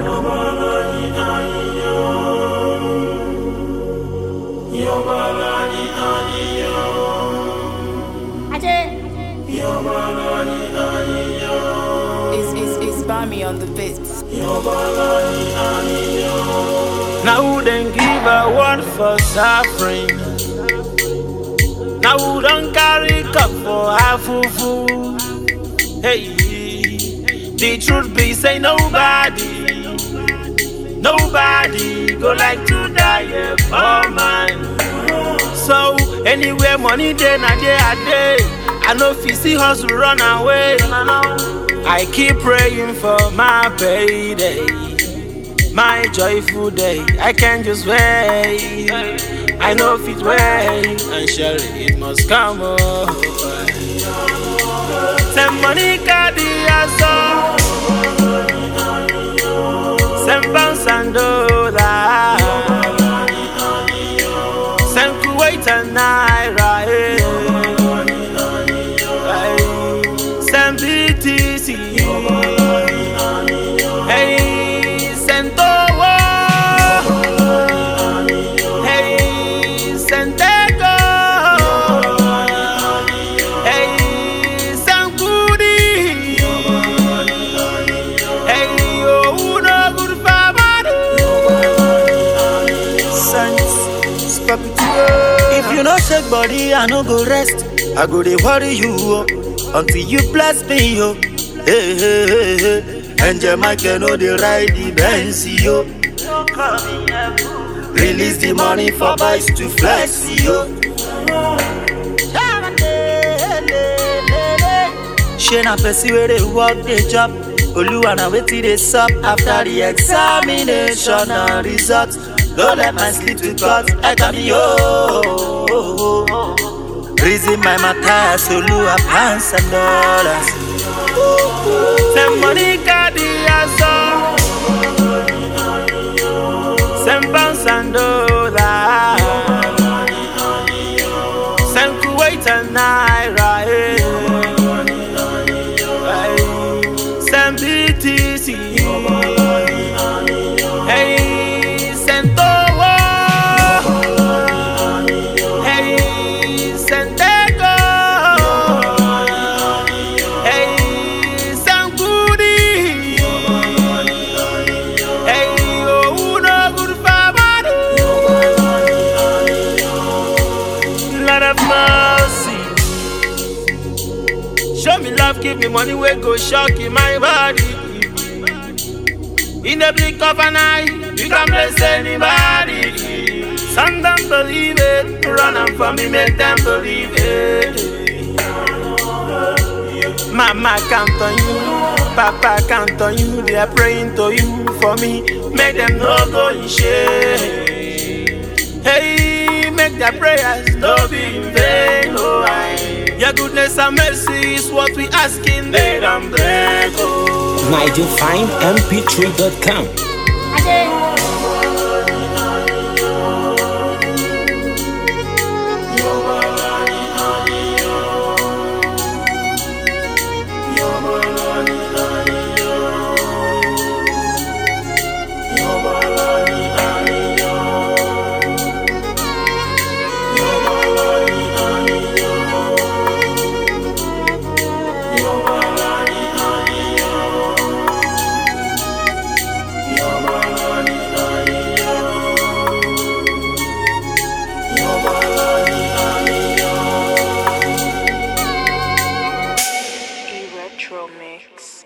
It's, it's, it's Bami on the beats. Now who then give a word for suffering? Now who don't carry cup for half food? Hey, the truth be say nobody, nobody go like to die yeah, for mine. So anywhere money day na day a day, I know if you see hustle run away. I keep praying for my payday. My joyful day, I can't just wait. I know if it wait, and surely it must come over. Send money, Kadiaso. Send pounds and dollars. Send Kuwait and Naira. eh. Aye. Send BTC. Hey, send Towo. Hey, send Tego. Hey, send Kudi. Hey, oh, no good sense. Stop it. If you no shake body, I no go rest. I go dey worry you oh, until you bless me yo. Hey, hey, hey, hey. Angel Michael no dey ride the Benz yo. Release the money for boys to flex yo. Shey na person wey dey work dey job. Oluwa na wetin dey sup after the examination and result. No let my sleep to cut eka mi yo. Reason my matter, Oluwa pounds and dollars. Send money, Kadiaso. Send pounds and dollars. Send Kuwait and Naira. eh. Aye. Send BTC. Hey, send Towo. Hey, send Tego. Hey, send Kudi. Hey, oh, no good family. Lord of mercy. Show me love, give me money, we go shock in my body. In the blink of an eye, you can bless anybody. Some don't believe it, run up for me, make them believe it. Mama count on you, Papa count on you, they are praying to you for me. Make them no go in shame. Hey, make their prayers no be in vain. Oh, aye. Your goodness and mercy is what we asking, they don't break. Oh. NigelFineMP3.com. A retro mix.